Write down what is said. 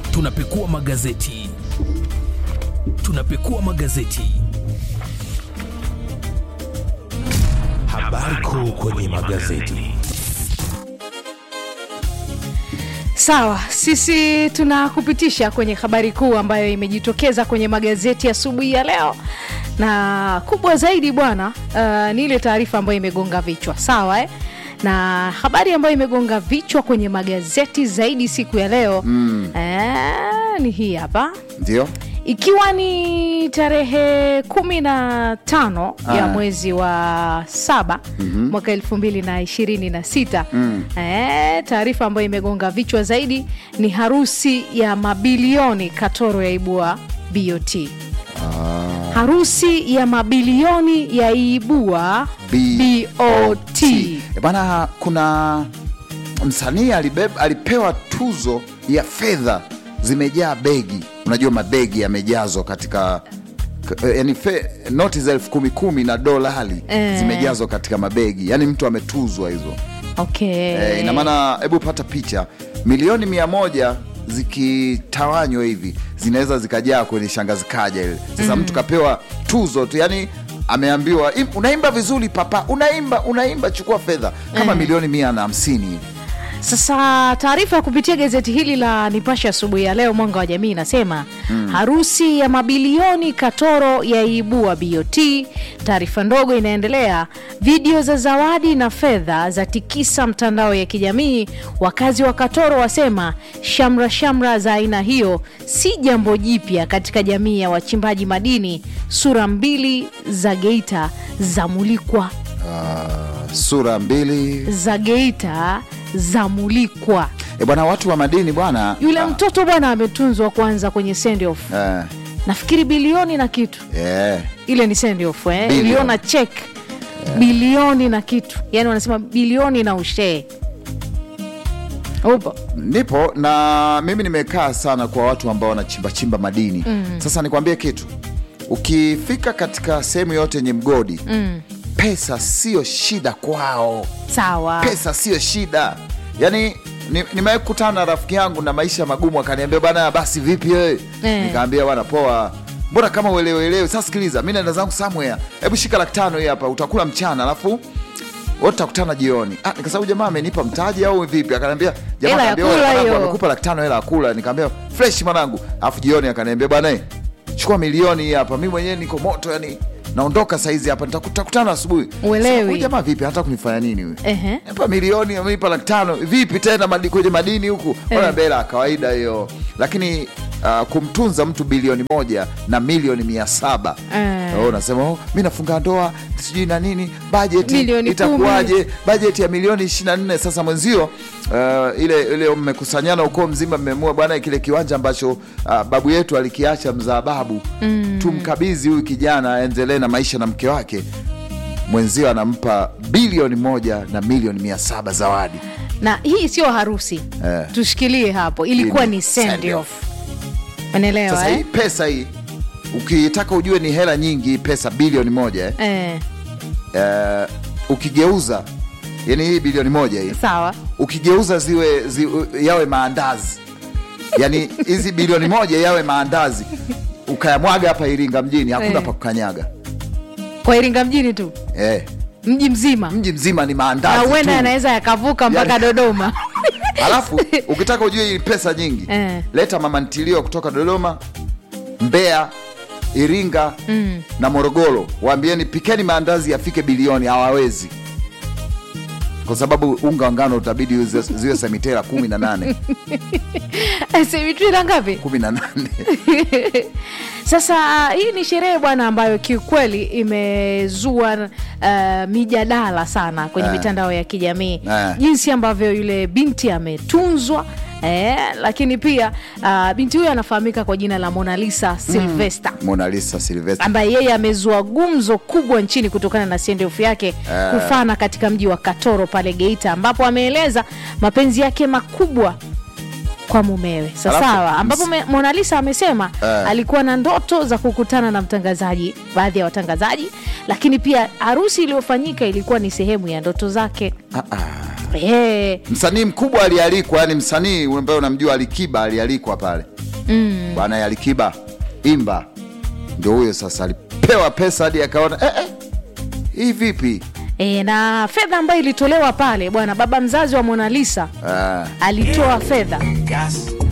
tunapekua magazeti tunapekua magazeti habari kuu kwenye magazeti Sawa, sisi tunakupitisha kwenye habari kuu ambayo imejitokeza kwenye magazeti asubuhi ya, ya leo, na kubwa zaidi bwana, uh, ni ile taarifa ambayo imegonga vichwa sawa eh? na habari ambayo imegonga vichwa kwenye magazeti zaidi siku ya leo mm. eh, ni hii hapa ndio ikiwa ni tarehe kumi na tano ya Ah. mwezi wa saba mm-hmm. mwaka elfu mbili na ishirini na sita mm. e, taarifa ambayo imegonga vichwa zaidi ni harusi ya mabilioni katoro yaibua bot harusi ya mabilioni yaibua bot E bana, kuna msanii alibeb- alipewa tuzo ya fedha zimejaa begi. Unajua mabegi yamejazwa katika k- eh, yani fe, noti za elfu kumi kumi na dolari Eh. zimejazwa katika mabegi, yani mtu ametuzwa hizo. okay. Eh, ina maana hebu pata picha, milioni mia moja zikitawanywa hivi zinaweza zikajaa kwenye shangazi kaja ile. Sasa mtu kapewa tuzo tu, yani ameambiwa "Im- unaimba vizuri papa, unaimba unaimba, chukua fedha kama milioni mia na hamsini hivi. Sasa taarifa ya kupitia gazeti hili la Nipashe asubuhi ya leo, Mwanga wa Jamii inasema mm. harusi ya mabilioni Katoro yaibua BOT. Taarifa ndogo inaendelea, video za zawadi na fedha za tikisa mtandao ya kijamii. Wakazi wa Katoro wasema shamra shamra za aina hiyo si jambo jipya katika jamii ya wachimbaji madini. Sura mbili za Geita zamulikwa, Ah, sura mbili za Geita zamulikwa. e bwana, watu wa madini bwana yule ah, mtoto bwana ametunzwa kwanza kwenye send off eh, nafikiri bilioni na kitu eh, ile ni send off eh? Bilioni. iliona check bilioni na kitu yani wanasema bilioni na ushee upo nipo na mimi nimekaa sana kwa watu ambao wanachimbachimba madini mm. Sasa nikwambie kitu, ukifika katika sehemu yote yenye mgodi mm. pesa sio shida kwao, sawa pesa sio shida. Yani ni- nimewahi kukutana na rafiki yangu na maisha magumu, akaniambia bana, basi vipi wewe? Eh. Nikaambia bwana, poa mbona kama uelewelewe. Sasa sikiliza, mi naenda zangu somewhere, hebu shika laki tano hii hapa, utakula mchana alafu wote tutakutana jioni. Ah, nikasema jamaa amenipa mtaji au vipi? Akaniambia jamaa Hela ya akaniambia, kula "Wewe, mwanangu, hiyo." amekupa laki tano hela ya kula. Nikamwambia fresh mwanangu, alafu jioni akaniambia bwana, eh, chukua milioni hii hapa, mi mwenyewe niko moto, yani naondoka saizi hapa, nitakutakutana asubuhi. Uelewi. Sasa, huyu jamaa vipi, hata kunifanya nini huyu? Ehe. Nipa milioni amenipa laki tano vipi tena madi, kwenye madini huku ona bela ya kawaida hiyo, lakini uh, kumtunza mtu bilioni moja na milioni mia saba Eh. Oh, unasema oh, mi nafunga ndoa sijui na nini bajeti Milioni itakuwaje bajeti ya milioni 24 sasa mwenzio uh, ile ile mmekusanyana ukoo mzima mmeamua bwana kile kiwanja ambacho uh, babu yetu alikiacha mzaa babu mm. tumkabidhi huyu kijana aendelee na maisha na mke wake mwenzio anampa bilioni moja na milioni mia saba zawadi na hii sio harusi Eh. tushikilie hapo ilikuwa Hii ni ni send send off unaelewa sasa hii eh? pesa hii ukitaka ujue ni hela nyingi hii pesa bilioni moja eh? Eh, Eh, ukigeuza yani hii bilioni moja hii sawa ukigeuza ziwe zi, yawe maandazi yani hizi bilioni moja yawe maandazi ukayamwaga hapa Iringa mjini hakuna Eh. pa kukanyaga kwa iringa mjini tu eh, mji mzima mji mzima ni na maandazi huenda tu. yanaweza yakavuka mpaka Yani- dodoma Alafu ukitaka ujue hii pesa nyingi Eh. leta mama ntilio kutoka Dodoma, Mbeya, Iringa na Morogoro, waambieni pikeni maandazi yafike bilioni. Hawawezi kwa sababu unga wa ngano utabidi uze- ziwe semitera kumi na nane semitwira ngapi kumi na nane Sasa hii ni sherehe bwana, ambayo kiukweli imezua uh, mijadala sana kwenye Eh. mitandao ya kijamii Eh. jinsi ambavyo yule binti ametunzwa. Eh, lakini pia uh, binti huyo anafahamika kwa jina la Mona Lisa Sylvester Mona Lisa Silvester ambaye yeye amezua gumzo kubwa nchini kutokana na sendofu yake kufana katika mji wa Katoro pale Geita, ambapo ameeleza mapenzi yake makubwa kwa mumewe Alafu, sawasawa, ambapo ms- me- Mona Lisa amesema Eh. alikuwa na ndoto za kukutana na mtangazaji, baadhi ya watangazaji lakini pia harusi iliyofanyika ilikuwa ni sehemu ya ndoto zake Ah, ah. Eh, msanii mkubwa alialikwa yani msanii ambaye unamjua alikiba alialikwa pale mm. bwana alikiba imba ndio huyo sasa alipewa pesa hadi akaona eh, eh, hii vipi E, na fedha ambayo ilitolewa pale bwana baba mzazi wa Mona Lisa ah. alitoa fedha Gas,